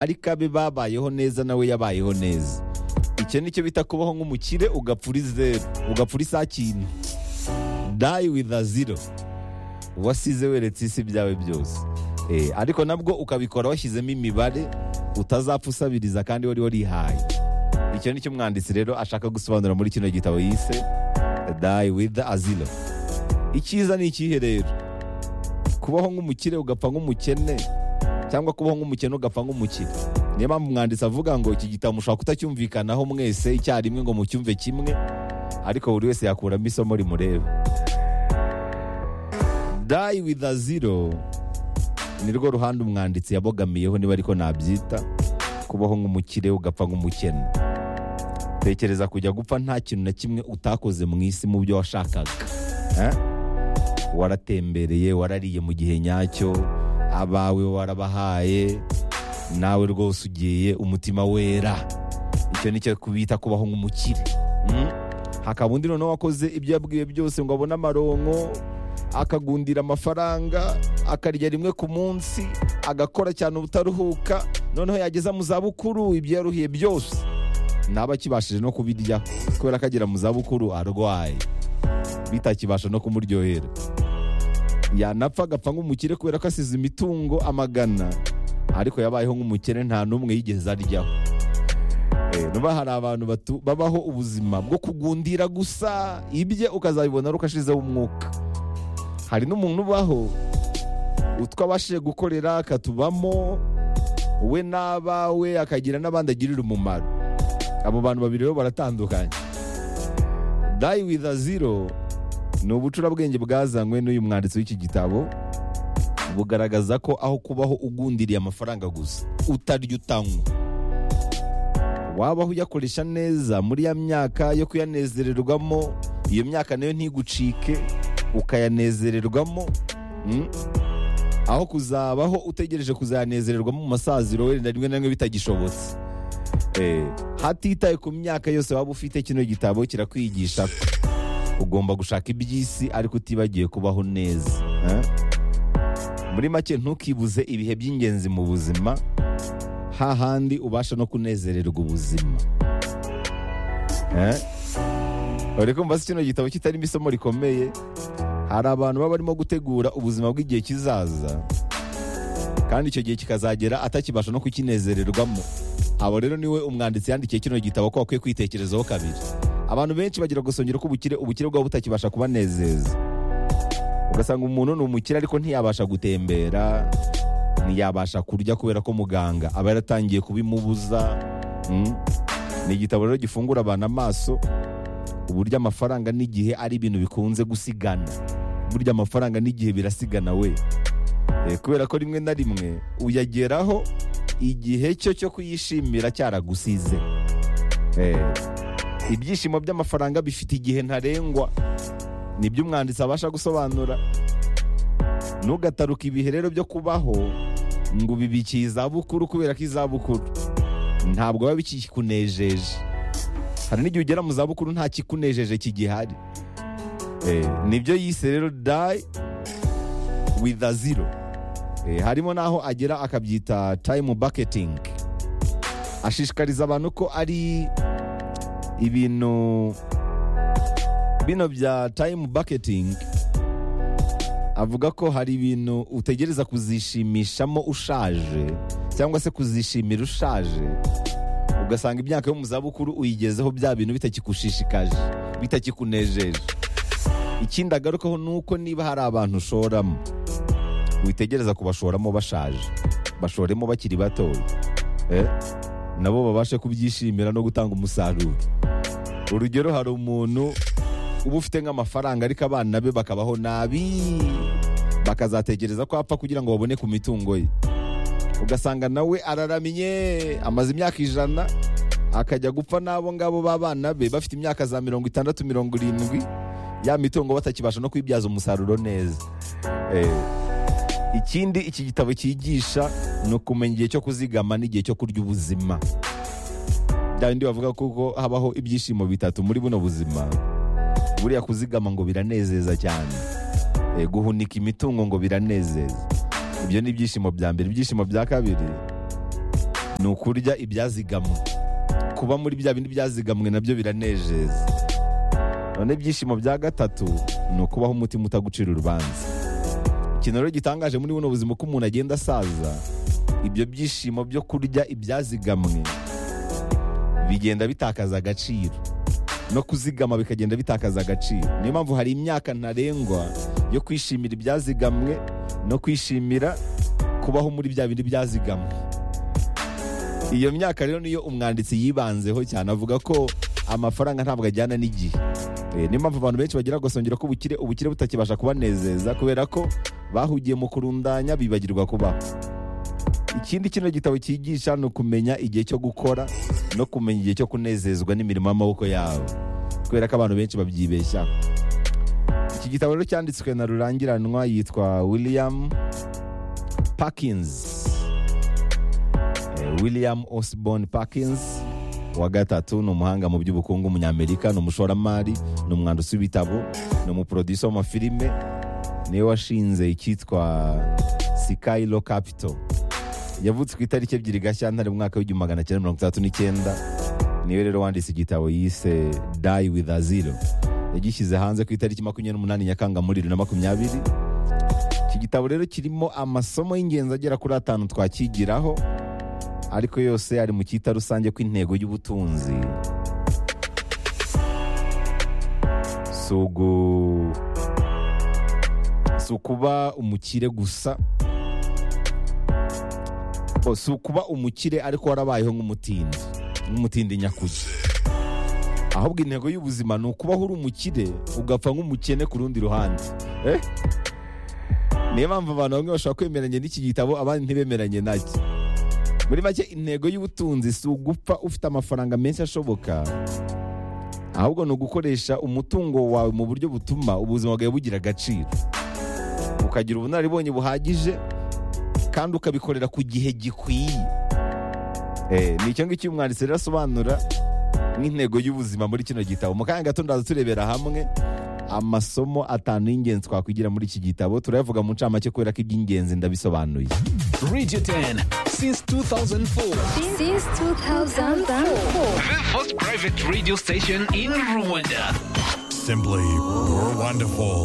ariko abe babayeho neza nawe yabayeho neza icyo nicyo bita kubaho nk'umukire ugapfura izeru ugapfura isakintu dayi wivu aziro wasize weretse isi byawe byose ariko nabwo ukabikora washyizemo imibare utazapfa usabiriza kandi wari warihaye icyo nicyo umwanditsi rero ashaka gusobanura muri kino gitabo yise dayi wivu aziro icyiza ni ikihe rero kubaho nk'umukire ugapfa nk'umukene cyangwa kubaho nk'umukene ugapfa nk'umukire niyo mpamvu umwanditsi avuga ngo iki gitabo mushobora kutacyumvikanaho mwese icyarimwe ngo mucyumve kimwe ariko buri wese yakuramo isomo rimureba dayi wivu aziro ni rwo ruhande umwanditsi yabogamiyeho niba ariko nabyita kubaho nk'umukire ugapfa nk'umukene tekereza kujya gupfa nta kintu na kimwe utakoze mu isi mu byo washakaga waratembereye warariye mu gihe nyacyo abawe warabahaye nawe rwose ugiye umutima wera icyo nicyo kubita kubaho nk'umukire hakaba undi noneho wakoze ibyo yabwiwe byose ngo abone amaronko akagundira amafaranga akarya rimwe ku munsi agakora cyane ubutaruhuka noneho yageza mu zabukuru ibyo yaruhiye byose ntaba akibashije no kubirya kubera ko agera mu zabukuru arwaye bitakibasha no kumuryohera yanapfa agapfa nk'umukire kubera ko asize imitungo amagana ariko yabayeho nk'umukire nta n'umwe yigeze aryaho nuba hari abantu babaho ubuzima bwo kugundira gusa ibye ukazabibona ukashizeho umwuka hari n'umuntu ubaho utwabashije gukorera akatubamo we n'abawe akagira n'abandi agirira umumaro abo bantu babiri rero baratandukanye dayi wivu aziro ni ubucurabwenge bwazanywe n'uyu mwanditsi w'iki gitabo bugaragaza ko aho kubaho ugundiriye amafaranga gusa utarya utanywa wabaho uyakoresha neza muri ya myaka yo kuyanezererwamo iyo myaka nayo ntigucike ukayanezererwamo aho kuzabaho utegereje kuzayanezererwamo mu masaziro wenda rimwe na rimwe bitagishobotse hatitaye ku myaka yose waba ufite kino gitabo kirakwigisha ugomba gushaka iby'isi ariko utibagiye kubaho neza muri make ntukibuze ibihe by'ingenzi mu buzima hahandi ubasha no kunezererwa ubuzima bari kumva kino gitabo kitarimo isomo rikomeye hari abantu baba barimo gutegura ubuzima bw'igihe kizaza kandi icyo gihe kikazagera atakibasha no kukinezererwamo abo rero niwe umwanditsi yandikiye kino gitabo ko bakwiye kwitekerezaho kabiri abantu benshi bagira gusongera ko ubukire ubukire bwabo butakibasha kubanezeza ugasanga umuntu ni umukire ariko ntiyabasha gutembera ntiyabasha kurya kubera ko muganga aba yaratangiye kubimubuza ni igitabo rero gifungura abantu amaso uburyo amafaranga n'igihe ari ibintu bikunze gusigana burya amafaranga n'igihe birasigana we kubera ko rimwe na rimwe uyageraho igihe cyo cyo kuyishimira cyaragusize ibyishimo by'amafaranga bifite igihe ntarengwa nibyo umwanditsi abasha gusobanura ntugataruka ibihe rero byo kubaho ngo ubibike izabukuru kubera ko izabukuru ntabwo biba bikikunejeje hari n'igihe ugera mu zabukuru nta kikunejeje kigihari nibyo yise rero dayi wivu aziro harimo n'aho agera akabyita tayimu baketingi ashishikariza abantu ko ari ibintu bino bya tayimu baketingi avuga ko hari ibintu utegereza kuzishimishamo ushaje cyangwa se kuzishimira ushaje ugasanga imyaka yo mu zabukuru uyigezeho bya bintu bitakikushishikaje bitakikunejeje ikindi agarukaho ni uko niba hari abantu ushoramo witegereza kubashoramo bashaje bashoremo bakiri batoya nabo babashe kubyishimira no gutanga umusaruro urugero hari umuntu uba ufite nk'amafaranga ariko abana be bakabaho nabi bakazategereza ko apfa kugira ngo babone ku mitungo ye ugasanga nawe araramye amaze imyaka ijana akajya gupfa n'abo ngabo b'abana be bafite imyaka za mirongo itandatu mirongo irindwi ya mitungo batakibasha no kwibyaza umusaruro neza ikindi iki gitabo cyigisha ni ukumenya igihe cyo kuzigama n'igihe cyo kurya ubuzima bya bindi bavuga kuko habaho ibyishimo bitatu muri buno buzima buriya kuzigama ngo biranezeza cyane guhunika imitungo ngo biranezeza ibyo ni ibyishimo bya mbere ibyishimo bya kabiri ni ukurya ibyazigamwe kuba muri bya bindi byazigamwe nabyo biranejeza none ibyishimo bya gatatu ni ukubaho umutima utagucira urubanza ikintu rero gitangaje muri buno buzima uko umuntu agenda asaza ibyo byishimo byo kurya ibyazigamwe bigenda bitakaza agaciro no kuzigama bikagenda bitakaza agaciro niyo mpamvu hari imyaka ntarengwa yo kwishimira ibyazigamwe no kwishimira kubaho muri bya bindi byazigamwe iyo myaka rero niyo umwanditsi yibanzeho cyane avuga ko amafaranga ntabwo ajyana n'igihe Eh, niyo mpamvu abantu benshi bagira agasongero k'ubukire ubukire butakibasha kubanezeza kubera ko bahugiye mu kurundanya bibagirwa kubaho ikindi kino gitabo cyigisha ni ukumenya igihe cyo gukora no kumenya igihe cyo kunezezwa n'imirimo y'amaboko yabo kubera ko abantu benshi babyibeshya iki gitabo rero cyanditswe na rurangiranwa yitwa william parkins Eh, william osborn parkins wa gatatu ni umuhanga mu by'ubukungu umunyamerika ni umushoramari ni umwanditsi w'ibitabo ni umuprodusa w'amafilime niwe washinze icyitwa sikayiro capital yavutse ku itariki ebyiri gashyantare mu mwaka w'igihumbi magana cyenda mirongo itandatu n'icyenda niwe rero wanditse igitabo yise die with a zero yagishyize hanze ku itariki makumyabiri n'umunani nyakanga muri bibiri na makumyabiri iki gitabo rero kirimo amasomo y'ingenzi agera kuri atanu twakigiraho ariko yose ari mu cyita rusange ko intego y'ubutunzi si ugu- si ukuba umukire gusa Oh, si ukuba umukire ariko warabayeho nk'umutindi nk'umutindi nyakugi ahubwo intego y'ubuzima ni ukubaho uri umukire ugapfa nk'umukene ku rundi ruhande Eh? niyo mpamvu abantu bamwe bashobora kwemeranya n'iki gitabo abandi ntibemeranye nacyo muri make intego y'ubutunzi si ugupfa ufite amafaranga menshi ashoboka ahubwo ni ugukoresha umutungo wawe mu buryo butuma ubuzima bwawe bugira agaciro ukagira ubunararibonye buhagije kandi ukabikorera ku gihe gikwiye Eh, ni icyo ngicyo umwanditsi rero asobanura nk'intego y'ubuzima muri kino gitabo mu kanya gato ndaza turebera hamwe amasomo atanu y'ingenzi twakwigira muri iki gitabo turayavuga mu ncamake kubera ko iby'ingenzi ndabisobanuye Radio 10 since 2004. since 2004. The first private radio station in Rwanda. Simply, we're wonderful.